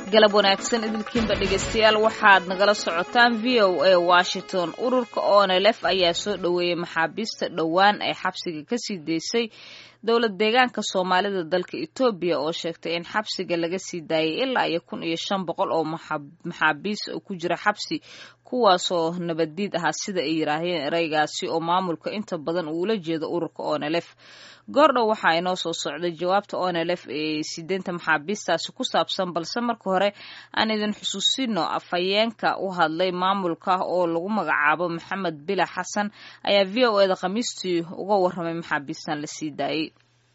galab wanaagsan idilkiinba dhegaystayaal waxaad nagala socotaan v o a washington ururka onelef ayaa soo dhoweeyey maxaabiista dhowaan ay xabsiga kasii daysay dowlad deegaanka soomaalida dalka etoobiya oo sheegtay in xabsiga laga sii daayay ilaa iyo kun iyo shan boqol oo maxaabiis ku jira xabsi kuwaasoo nabaddiid ahaa sida ay yidhaaheen ereygaasi oo maamulka inta badan uula jeedo ururka onelef goordhow waxaa inoo soo socday jawaabta onelef ee sideenta maxaabiistaasi ku saabsan balse marka hore aan idin xusuusino afhayeenka u hadlay maamulka oo lagu magacaabo maxamed bila xasan ayaa v o eda khamiistii uga warramay maxaabiistan la sii daayey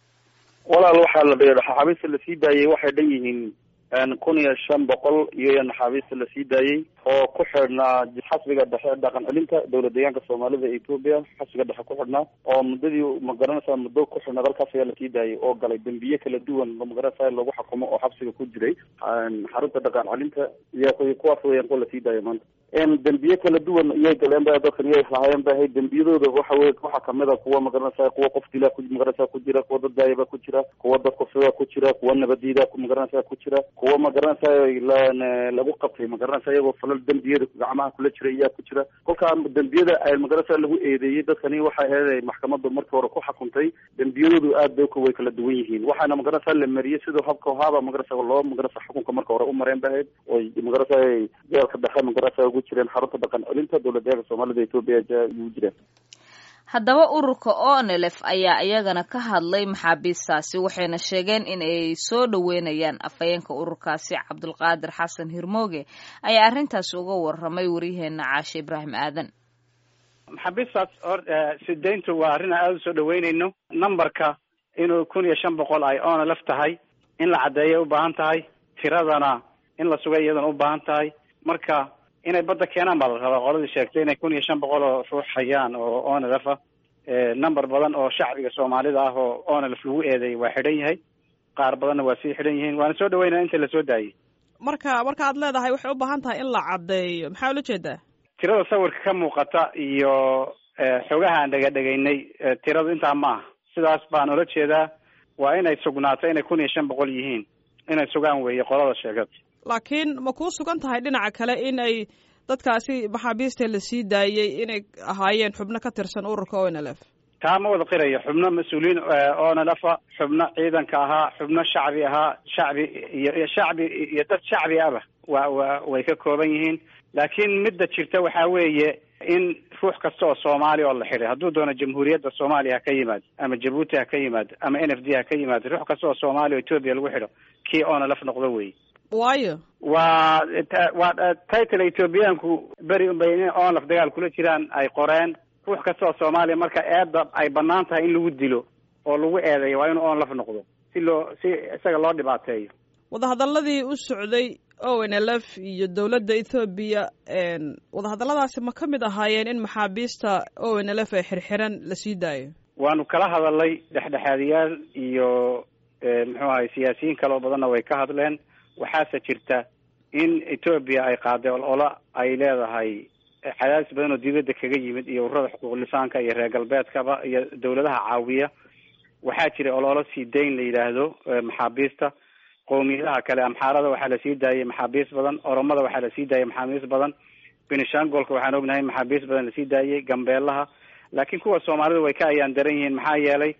walaal waxaa la maxaabiista lasii daayey waxay dhan yihiin kun iyo shan boqol iyo naxaabiista lasii daayey oo ku xidhnaa xasbiga dhexe dhaqan celinta dowlad deegaanka soomaalida etoobiya xasbiga dhexe ku xidhnaa oo muddadii magaranaysaa muddo ku xidhnaa dalkaas ayaa lasii daayay oo galay dembiye kala duwan magaranaysaa lagu xukumo oo xabsiga ku jiray xarunta dhaqan celinta iyo kuwaas weyaan kuwa lasii daayay maanta dembiye kala duwan iyay galeen ba dadkan iyay lahaayeen ba ahayd dembiyadooda waxa wey waxaa kamid a kuwa magaranaysaa kuwa qof dila magaranaysaa ku jira kuwa dad daayaba ku jira kuwa dad kufsiga ku jira kuwa nabadiida magaranaysaa ku jira kuwa magaranaysaa lagu qabtay magaranaysaa iyagoo falal dembiyada gacmaha kula jira ayaa ku jira kolkaa dembiyada ay magaranaysaa lagu eedeeyey dadkani waxay ahayd maxkamadu markii hore ku xukuntay dembiyadoodu aad bay way kala duwan yihiin waxaana magaranaysaa la mariyey sidoo habka haaba magaranaysaa loo magaranaysaa xukunka marka hore u mareen ba ahayd oy magaranaysaa jeelka dhexe magaranaysaa ugu jireen xarunta dhaqan celinta dowlad deeganka soomaalida etoobiya ugu jireen haddaba ururka onelef ayaa iyagana ka hadlay maxaabiistaasi waxayna sheegeen in ay soo dhoweynayaan afhayeenka ururkaasi cabdulqaadir xasan hirmooge ayaa arrintaasi uga warramay waryaheena caashe ibraahim aadan maxaabiistaas or sideyntu waa arrin aan aada usoo dhaweynayno numberka inuu kun iyo shan boqol ay onelef tahay in la caddeeyay u baahan tahay tiradana in la sugay iyadana u baahan tahay marka inay badda keenaan baa la rabaa qoladii sheegtay inay kun iyo shan boqol oo ruux hayaan oo onelef ah number badan oo shacbiga soomaalida ah oo onelef lagu eedeeyay waa xidhan yahay qaar badanna waa sii xidhan yihiin waana soo dhaweynaa inta lasoo daayey marka marka aad leedahay waxay u baahan tahay in la caddeeyo maxaa ula jeedaa tirada sawirka ka muuqata iyo xogaha aan dhega dhegaynay tiradu intaa ma aha sidaas baan ula jeedaa waa inay sugnaato inay kun iyo shan boqol yihiin inay sugaan weeye qolada sheegata laakiin ma kuu sugan tahay dhinaca kale in ay dadkaasi maxaabiista la sii daayey inay ahaayeen xubno ka tirsan ururka onelf taa ma wada qirayo xubno mas-uuliyiin onelefa xubno ciidanka ahaa xubno shacbi ahaa shacbi iyo shacbi iyo dad shacbi aba wa wa way ka kooban yihiin laakiin midda jirta waxaa weeye in ruux kasta oo soomaali oo la xidhay hadduu doono jamhuuriyadda soomaaliya ha ka yimaado ama jabuuti ha ka yimaado ama n f d ha ka yimaado ruux kasta oo soomaaliya o etoobiya lagu xidho kii onelf noqdo wey waayo waa waa title ethoobiyaanku beri unbay in onlaf dagaal kula jiraan ay qoreen ruux kasta oo soomaaliya marka eedda ay banaan tahay in lagu dilo oo lagu eedeeyo waa inuu onlaf noqdo si loo si isaga loo dhibaateeyo wadahadaladii u socday o n l f iyo dowladda ethoobiya wadahadalladaasi ma ka mid ahaayeen in maxaabiista o n l f ee xirxiran la sii daayo waanu kala hadalay dhexdhexaadiyaal iyo muxuu ahay siyaasiyiin kaloo badanna way ka hadleen waxaase jirta in etoobiya ay qaaday olola ay leedahay cadaadis badan oo dibadda kaga yimid iyo ururada xuquuqlisaanka iyo reer galbeedkaba iyo dawladaha caawiya waxaa jira ololo sii dayn la yidhaahdo maxaabiista qowmiyadaha kale amxaarada waxaa lasii daayay maxaabiis badan oromada waxaa lasii daayay maxaabiis badan benishangolka waxaan ognahay maxaabiis badan lasii daayay gambeelaha laakiin kuwa soomaalida way ka ayaan daran yihiin maxaa yeelay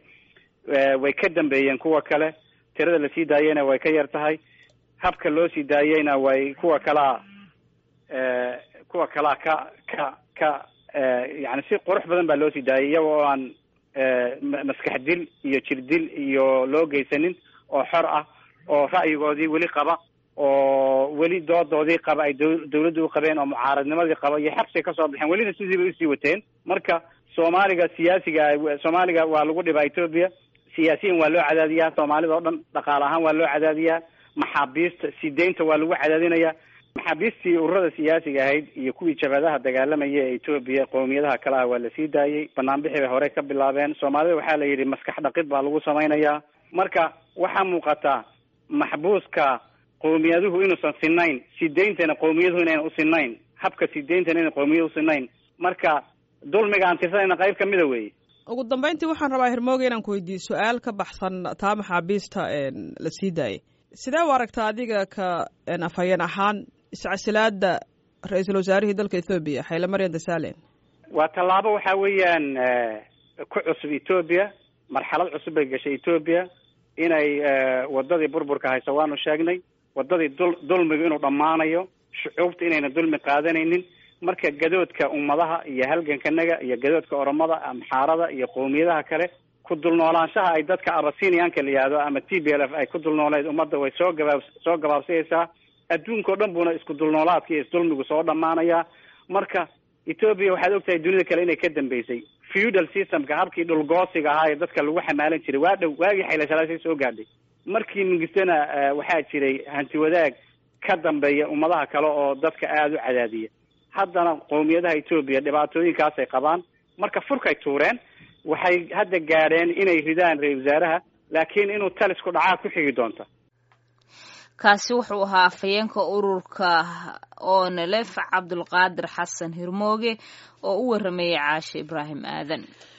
way ka dambeeyeen kuwa kale tirada lasii daayeyna way ka yar tahay habka loo sii daayeyna way kuwa kalaa kuwa kalaa ka ka ka yani si qurux badan baa loo sii daayay iyaga oo aan maskax dil iyo jir dil iyo loo geysanin oo xor ah oo ra'yigoodii weli qaba oo weli doodoodii qaba ay dawladdu u qabeen oo mucaaradnimadii qaba iyo xabsiga kasoo baxeen welina sidii bay usii wateen marka soomaaliga siyaasiga soomaaliga waa lagu dhibaa etoobiya siyaasiyan waa loo cadaadiyaa soomaalida oo dhan dhaqaale ahaan waa loo cadaadiyaa maxaabiista sideynta waa lagu cadaadinayaa maxaabiistii ururada siyaasiga ahayd iyo kuwii jabhadaha dagaalamaya ee etoobiya qowmiyadaha kale ah waa lasii daayey banaanbixi bay hore ka bilaabeen soomaalida waxaa la yidhi maskax dhaqid baa lagu samaynayaa marka waxaa muuqataa maxbuuska qowmiyaduhu inuusan sinayn sideyntana qowmiyaduhu inayna usinayn habka sideyntana inay qowmiyadu usinayn marka dulmiga aan tirsanayna qayb kamida weeye ugu dambeyntii waxaan rabaa hirmooga inaan ku weydiiyo su-aal ka baxsan taa maxaabiista la sii daayay sidee u aragtaa adiga ka afhayeen ahaan iscasilaada ra-iisul wasaarihii dalka ethoobiya xayle maryan dasalen waa tallaabo waxa weeyaan ku cusub etoobiya marxalad cusub bay gashay etoobiya inay wadadii burburka hayso waanu sheegnay wadadii dul dulmigu inuu dhammaanayo shucuubta inayna dulmi qaadanaynin marka gadoodka ummadaha iyo halgankanaga iyo gadoodka oromada amxaarada iyo qowmiyadaha kale ku dulnoolaanshaha ay dadka abasiniyaanka la yihahdo ama t b l f ay ku dulnooleed ummadda way soo gabaab soo gabaabsayaysaa adduunka o dhan buuna isku dulnoolaadka iyo isdulmigu soo dhammaanayaa marka etoobiya waxaad ogtahay dunida kale inay ka dambeysay feudal systemka habkii dhulgoosiga ahaa ee dadka lagu xamaalan jiray waa dhow waagii xaylasalaasay soo gaadhay markii mingistana waxaa jiray hanti wadaag ka dambeeya ummadaha kale oo dadka aada u cadaadiya haddana qowmiyadaha etoobiya dhibaatooyinkaasay qabaan marka furkay tuureen waxay hadda gaadheen inay ridaan ra-isul wasaaraha laakiin inuu talisku dhacaa ku xigi doonta kaasi wuxuu ahaa afhayeenka ururka onelef cabdulqaadir xasan hirmooge oo u waramayay caashe ibraahim aadan